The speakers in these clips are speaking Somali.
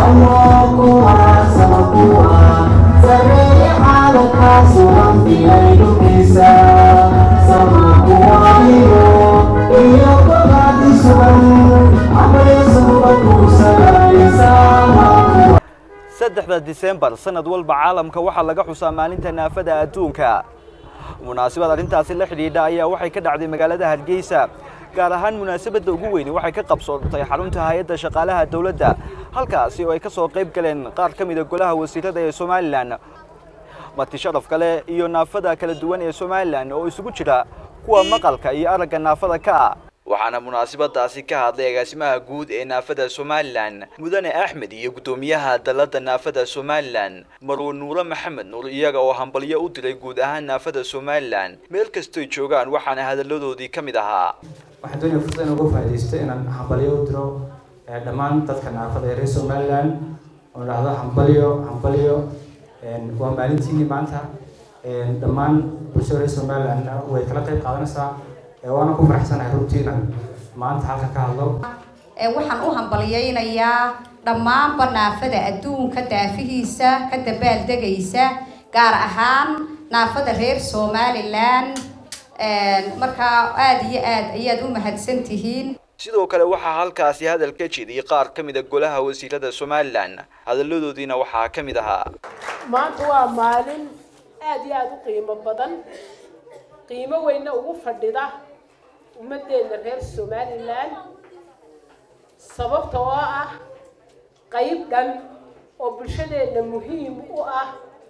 saddexda disembar sanad walba caalamka waxaa laga xusaa maalinta naafada adduunka munaasabad arrintaasi la xidhiidha ayaa waxay ka dhacday magaalada hargeysa gaar ahaan munaasabadda ugu weyni waxay ka qabsoontay xarunta hay-adda shaqaalaha dowladda halkaasi oo ay ka soo qayb galeen qaar ka mida golaha wasiirada ee somalilan marti sharaf kale iyo naafada kala duwan ee somalilan oo isugu jira kuwa maqalka iyo aragga naafada ka ah waxaana munaasabadaasi ka hadlay agaasimaha guud ee naafada somalilan mudane axmed iyo guddoomiyaha dalada naafada somalilan marwe nuure maxamed nuur iyaga oo hambalyo u diray guud ahaan naafada somalilan meel kastoy joogaan waxaana hadalladoodii ka mid ahaa waxaan doonaya fursad in uga faaidaysto inaan hambalyo u diro dhammaan dadka naafada ee reer somalilan oo dhahdo hambalyo hambalyo waa maalintiini maanta dhammaan bulshada reer somalilan way kala qayb qaadanaysaa waana ku faraxsanahay runtii inaan maanta halka ka hadlo waxaan u hambalyaynayaa dhammaanba naafada adduunka daafihiisa ka dabaaldegaysa gaar ahaan naafada reer somalilan markaa aada iyo aad ayaad u mahadsan tihiin sidoo kale waxaa halkaasi hadal ka jeediyey qaar ka mid a golaha wasiirada somalilan hadalladoodiina waxaa ka mid ahaa maanta waa maalin aada iyo aada u qiimo badan qiimo weyna ugu fadhida ummaddeena reer somalilan sababta oo ah qayb dhan oo bulshadeenna muhiim u ah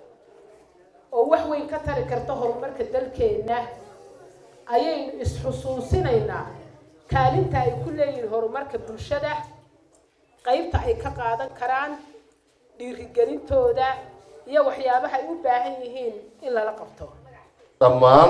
oo wax weyn ka tari karta horumarka dalkeenna ayaynu is-xusuusinaynaa kaalinta ay ku leeyihiin horumarka bulshada qaybta ay ka qaadan karaan dhiirigelintooda iyo waxyaabaha ay u baahan yihiin in lala qabto dhammaan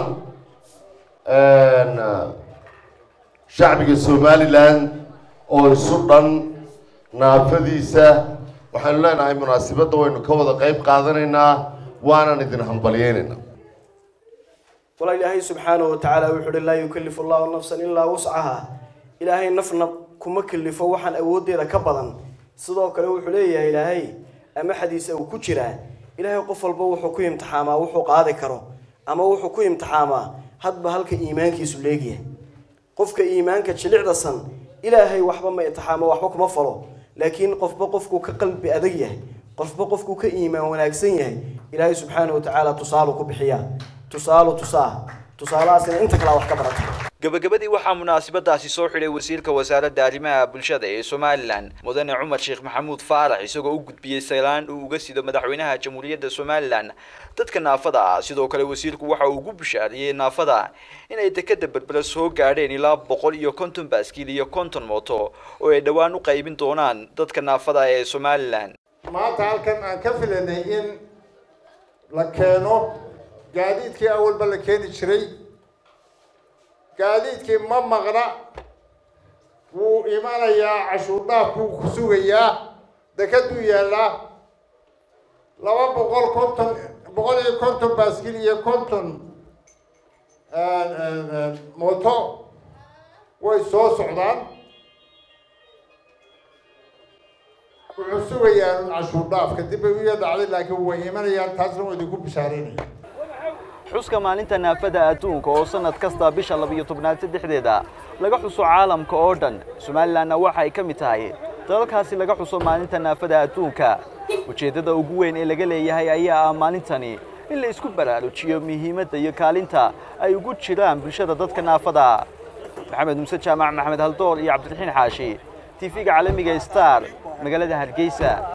shacbiga somalilan oo isu dhan naafadiisa waxaynu leenahay munaasabadda waynu ka wada qayb qaadanaynaa waanan idin hambalyeynaynaa walaa ilaahay subxaanahu watacaala wuxuu uhi laa yukalifu allahu nafsan ilaa wuscaha ilaahay nafna kuma kalifo waxaan awooddeeda ka badan sidoo kale wuxuu leeyahay ilaahay ama xadiisa uu ku jiraa ilaahay qof walba wuxuu ku imtixaamaa wuxuu qaadi karo ama wuxuu ku imtixaamaa hadba halka iimaankiisu leegyahay qofka iimaanka jilicdasan ilaahay waxba ma imtixaamo waxba kuma falo laakiin qofba qofkuu ka qalbi adag yahay qofba qofkuu ka iimaan wanaagsan yahay ilaahay subxaanahu watacaala tusaalu ku bixiyaa tusaalu tusaa tusaalahaasina inta kalea wax ka barata gabagabadii waxaa munaasabadaasi soo xidhay wasiirka wasaaradda arrimaha bulshada ee somalilan mudane cumar sheekh maxamuud faarax isagoo u gudbiyey saylaan uu uga sido madaxweynaha jamhuuriyadda somalilan dadka naafada ah sidoo kale wasiirku waxa uu ugu bishaariyey naafada inay dekada berbera soo gaadheen ilaa boqol iyo konton baaskiil iyo konton mooto oo ay dhowaan u qaybin doonaan dadka naafada ee somalilan maanta halkan aan ka filanay in la keeno gaadiidkii awalba la keeni jiray gaadiidkii ma maqna wuu imanayaa cashuur dhaaf buu ku sugayaa dekaduu yaallaa laba boqol konton boqol iyo konton baaskil iyo konton mooto way soo socdaan wuxuu sugayaa cashuur dhaaf kadib bay u yadhacday laakiin way imanayaan taasna waa idinku bishaareynaya xuska maalinta naafada adduunka oo sanad kasta bisha labiyo tobnaad saddexdeeda laga xuso caalamka oo dhan somalilanna waxa ay ka mid tahay dalalkaasi laga xuso maalinta naafada adduunka ujeeddada ugu weyn ee laga leeyahay ayaa ah maalintani in la isku baraarujiyo muhiimadda iyo kaalinta ay ugu jiraan bulshada dadka naafada maxamed muuse jaamac maxamed haldoor iyo cabdiraxiin xaashi tv-ga caalamiga star magaalada hargeysa